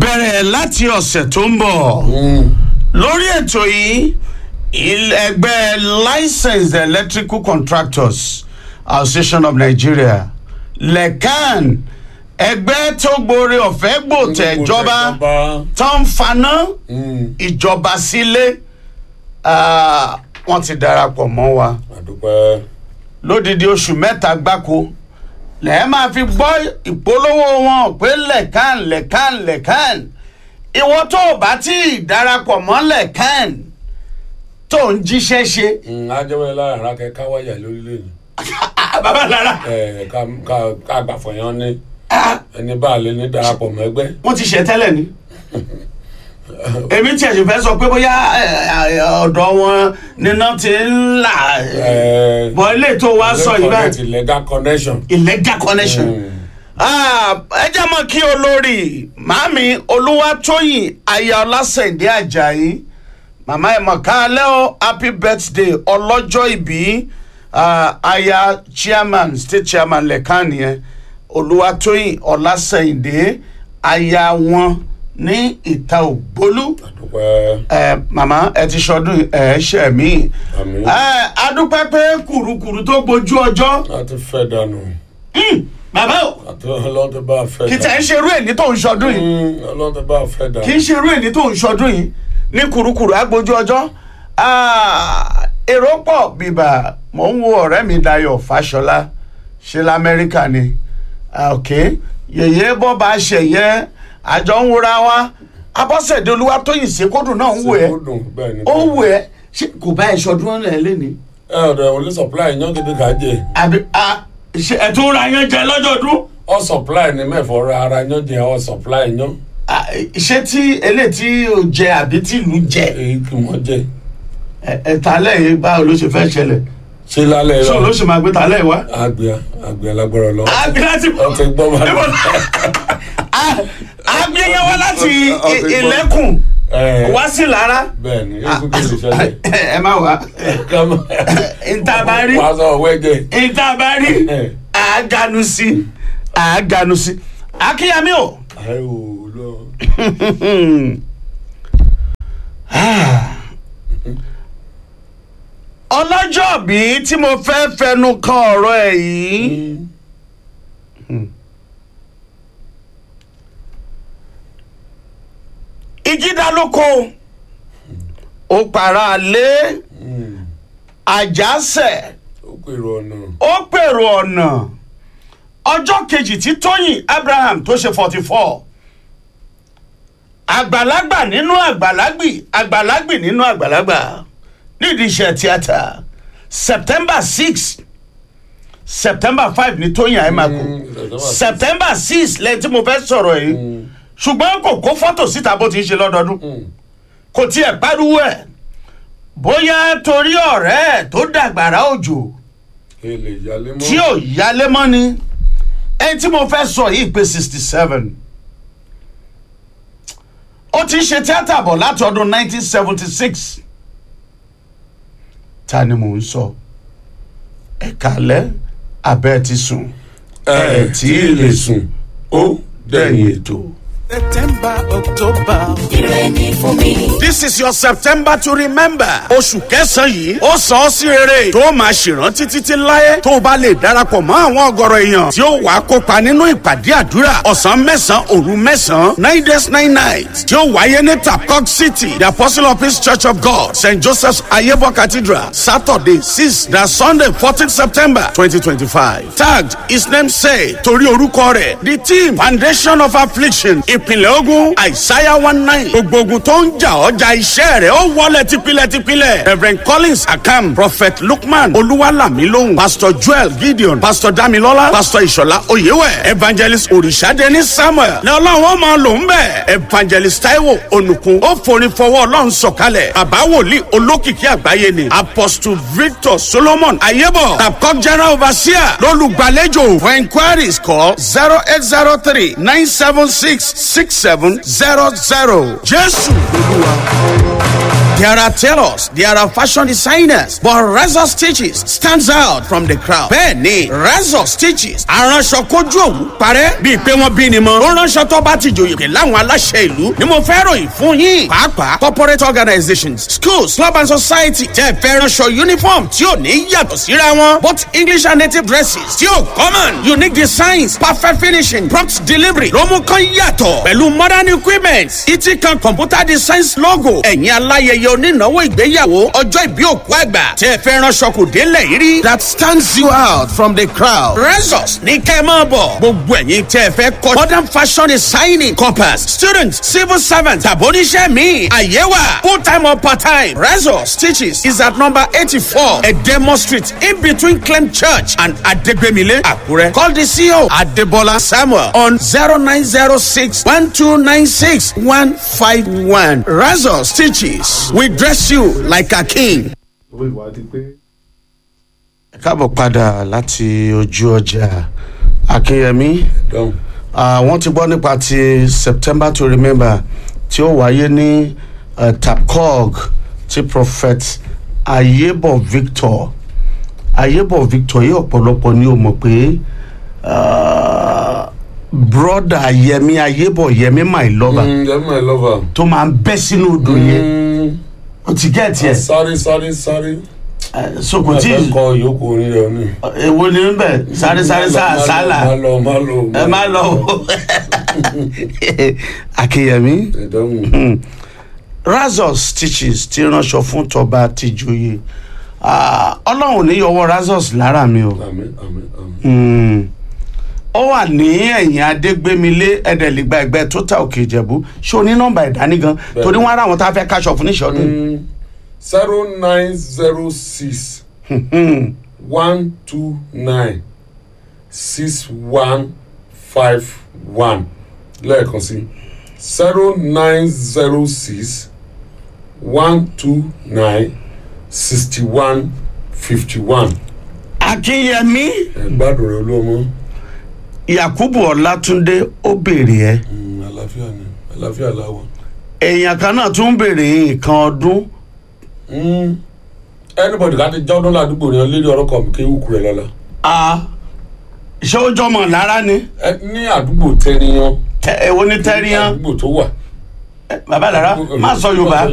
bẹ̀rẹ̀ láti ọ̀sẹ̀ tó ń bọ̀ lórí ètò yìí il- ẹgbẹ́ licensed electrical contractors association of nigeria lecan ẹgbẹ́ tó gbóore ọ̀fẹ́ gbòtẹ̀ ìjọba tó ń faná ìjọba sílé ah, wọ́n ti darapọ̀ mọ́ wa àdúpẹ́ lódìdí oṣù mẹ́ta gbáko lẹ́ẹ̀ máa fi gbọ́ ìpolówó wọn pé lẹ́kàn lẹ́kàn lẹ́kàn ìwọ tó o bá tí ì darapọ̀ mọ́ lẹ́kàn tó ń jíṣẹ́ ṣe. ajẹ́wẹ́ lára ara kẹ káwáyà lórílẹ̀ ni bàbá lára ẹ̀, ká ká- ká gbàfọ̀yán ní ẹni bá a lè ní darapọ̀ mọ́ ẹgbẹ́ wọ́n ti ṣe tẹ́lẹ̀ ni. èmi tiẹ̀ sì fẹ́ sọ pé bóyá ẹ, ẹ, ọ̀dọ̀ wọn níná ti ń là Ẹ, bọ̀ ilé tó wá sọ yìí báyìí. connect legal connection. illegal connection. Ah, ẹ jẹ́ mọ́ kí olórí màámi olúwatóyìn aya ọlásẹ̀ndé ajayi màmá ẹ̀ mọ̀ káalẹ́ o happy birthday ọlọ́jọ́ ìbí ah, aya chairman state chairman lẹ́kàn nìyẹn olúwatóyìn ọlásẹ̀ndé aya wọn ní ìta ògbólú àdúpẹ́ ẹ màmá ẹ ti ṣọdún ẹ ṣẹ mí àmì ẹ adúpẹ́ pé kùrukùru tó gbojú ọjọ́ láti fẹ́ dànù bàbá o àti ọlọ́run tó bá fẹ́ kì í tẹ̀ ń ṣerú èní tó ń ṣọdún yìí Mm, ọlọ́run tó bá fẹ́ dànù. kì í ṣerú èní tó ń ṣọdún yìí ní kùrukùru agbójú ọjọ́ Ah, èrò pọ̀ bìbà mò ń wo ọ̀rẹ́ mi Dayọ̀ Fáṣọlá ṣe lamẹ́ríkà ni Ah, ok yèyé bọ́ bá ṣẹ̀yẹ àjọ ń wúra wa Abọ́sẹ̀dé Olúwatóyìn Ṣèkódù náà ń wò ẹ́ ó dùn bẹ́ẹ̀ ni. ó wò ẹ́ ṣé kò bá ẹ ṣọdún ẹ̀ lẹ́ni ẹ ọ̀dọ̀ ẹ̀ wọlé supply yan gidi kà á jẹ àbí ah, ṣe ẹ̀ tó ra yẹn jẹ lọ́jọ́dún. ọ supply ni mẹ́fọ̀ ra ara yan jẹ ọ supply yan Ah, ṣé tí eléyìí tí o jẹ àbí tí ìlú jẹ èyí kì wọ́n jẹ ẹ̀ta lẹ́yìn báwo ló ṣe fẹ́ ṣẹlẹ̀ ṣé lálẹ́ ṣé o ló rẹ ṣe máa gbé ta lẹ́yìn wá. àgbẹ̀ àgbẹ̀ alágbára lọ. àgbẹ̀ láti ọ ti gbọ́ bá Níbo- Ah, àgbẹ̀ yẹn wá láti Ọ- ọ ti gbọ́. ìlẹ́kùn ẹ wá sí lára bẹ́ẹ̀ ni èyí kúkú lè ṣẹlẹ̀. ẹ má wá ìta bá rí wàá sọ ọ̀wẹ́ jẹ. ìta bá rí àágánu sí àágánu sí akínyàmí o. ẹ ò lọ. ọlọ́jọ́ bí tí mo fẹ́ fẹnu kan ọ̀rọ̀ ẹ̀ yìí. ìjídálóko ó para lé àjàsẹ̀ ó pèrò ọ̀nà. ó pèrò ọ̀nà ọjọ́ kejì tí tóyìn abraham tó ṣe forty four àgbàlagbà nínú àgbàlagbì àgbàlagbì nínú àgbàlagbà nídìí iṣẹ́ tíátà september six september five ní tóyìn àìmàkù Mm, september six lẹ́yìn tí mo fẹ́ sọ̀rọ̀ yìí ṣùgbọ́n kò kó fọ́tò síta bó ti ń ṣe lọ́dọọdún Mm. kò tiẹ̀ pariwo ẹ̀ bóyá torí ọ̀rẹ́ ẹ̀ tó dàgbàrá òjò èlè ìyálé mọ́. tí ò yálé mọ́ ni ẹni tí mo fẹ́ sọ yìí pé sixty seven ó ti ń ṣe tíátà bọ̀ láti ọdún nineteen seventy six ta ni mò ń sọ ẹ̀ka lẹ́ abẹ́ ti sùn ẹ tí ì lè sùn ó dẹ̀yìn ètò. September, October. Ire ni fún mi. This is your September to remember. Oṣù kẹsàn-án yìí, ó sọ ọ́ sí rere tó máa ṣèrántí títí láyé tó o bá lè darapọ̀ mọ́ àwọn ọ̀gọ̀rọ̀ èèyàn tí ó wàá kópa nínú ìpàdé àdúrà ọ̀sán mẹ́sàn-án òru mẹ́sàn-án nine days nine nights tí ó wáyé ní Tapcock City, the Apostle of Peace Church of God, St. Joseph's Ayebo Cathedral, Saturday six na Sunday fourteen September twenty twenty-five. Tagged his name say torí orúkọ rẹ̀ the team Foundation of Affliction ìpìlẹ̀ ogun Isaiah one nine gbogbo ogun tó ń jà ọjà iṣẹ́ rẹ̀ ó wọlé tipilẹ̀tipilẹ̀ Reverend Collins Akam Prophet Lukman Olúwalamilóhùn Pastor Joel Gideon Pastor Damilola Pastor Ìṣọ̀lá Oyèwẹ̀ Evangelist Òrìṣàdéní Samuel ní ọlọ́run ó máa lò ń bẹ̀ Evangelist Taiwo Onukun ó forin fọwọ́ ọlọ́run sọ̀kalẹ̀ bàbá wòlíì olókìkí àgbáyé ni Apostle Victor Solomon Ayebo Tapcock General Overseer lólùgbàlejò for inquiries call zero eight zero three nine seven six six seven zero zero Jésù Olúwa. There are tailors, there are fashion designers, but Razor Stitches stands out from the crowd. Bẹ́ẹ̀ni, Razor Stitches aránṣọ kojú òwú parẹ́ bíi pé wọ́n bí ni mọ́. Ó ránṣọ tó bá ti jòyè láwọn aláṣẹ ìlú ni mo fẹ́ ròyìn fún yín. Pàápàá corporate organizations, schools, club and society tẹ́ fẹ́ ránṣọ uniform tí ò ní yàtọ̀ síra wọn. Both English and native dresses tí ò common. Unique designs, perfect finishing, prompt delivery ló mú kán yàtọ̀. Pẹ̀lú modern equipment, Itikan computer designs logo. Ẹ̀yin aláyẹyẹ onínáwó ìgbéyàwó ọjọ́ ìbí òkú àgbà tẹ́ fẹ́ ránṣọ kò délẹ̀ yìí rí. That stands you out from the crowd. Resos ní kẹ́ ẹ máa bọ̀. Gbogbo ẹ̀yin tẹ́ fẹ́ kọ́ modern fashion designing corpus students civil servants tàbóníṣẹ́ mi àyẹ̀wà full time or part time. Resos stitches is at number eighty-four Edemo street in between Clem church and Adegbemile Akure. Call the CEO Adebola Samuel on zero nine zero six one two nine six one five one. Resos stitches we dress you like a king. owó ìwà ti pé. ẹ káàbọ̀ padà láti ojú ọjà akínyẹmí dọ́hùn. wọ́n ti gbọ́ nípa ti september to remember tí ó wáyé ní uh, tapcog ti prophet ayebo victor ayebo victor yìí ọ̀pọ̀lọpọ̀ ni ó mọ̀ pé uh, broda yẹmi ayebo yẹmi my lover Mm, yẹmi my lover. tó máa ń bẹ́ sínú odò yẹn Mm, ó ti gẹ́ẹ̀tì ẹ̀ sáré sáré sáré. so kò tí ẹ ì kọ ìyókù orin rẹ ní. èwo ni ń bẹ̀ sáré sáré sáà sálà. má lọ má lọ. ẹ má lọ o akínyẹmí ẹ dọ́hùn. razor stitches ti ránṣọ fún tọba tìjòyè Ah, ọlọ́run ní yọwọ́ razors lára mi o àmín àmín àmín. Mm. ó wà ní ẹ̀yìn adégbémilé ẹ̀dẹ̀lẹ́gbà ẹgbẹ́ tó ta òkè ìjẹ̀bú ṣé o ní nọ́mbà ìdání gan Bẹ́ẹ̀ni. torí wọn ará àwọn tá a fẹ́ káṣọ fún níṣọ́dún zero nine zero six one two nine six one five one lẹ́ẹ̀kan sí zero nine zero six one two nine sixty one fifty one. akínyẹmí ẹ gbádùn rẹ olóòmọ yakubu ọlátúndé ó béèrè ẹ àlàáfíà ni àlàáfíà làwọn. èèyàn kan náà tún béèrè nǹkan ọdún Mm. anybody láti jọ́dún ládùúgbò rẹ̀ lérí ọ̀rọ̀ kan kí wúkú rẹ̀ lọ́la. Ah, ṣé ó jọmọ lára ni ẹ ní àdúgbò tẹniyan Tẹ- èwo ní tẹ́ríyàn àdúgbò tó wà. bàbá lára má sọ yorùbá.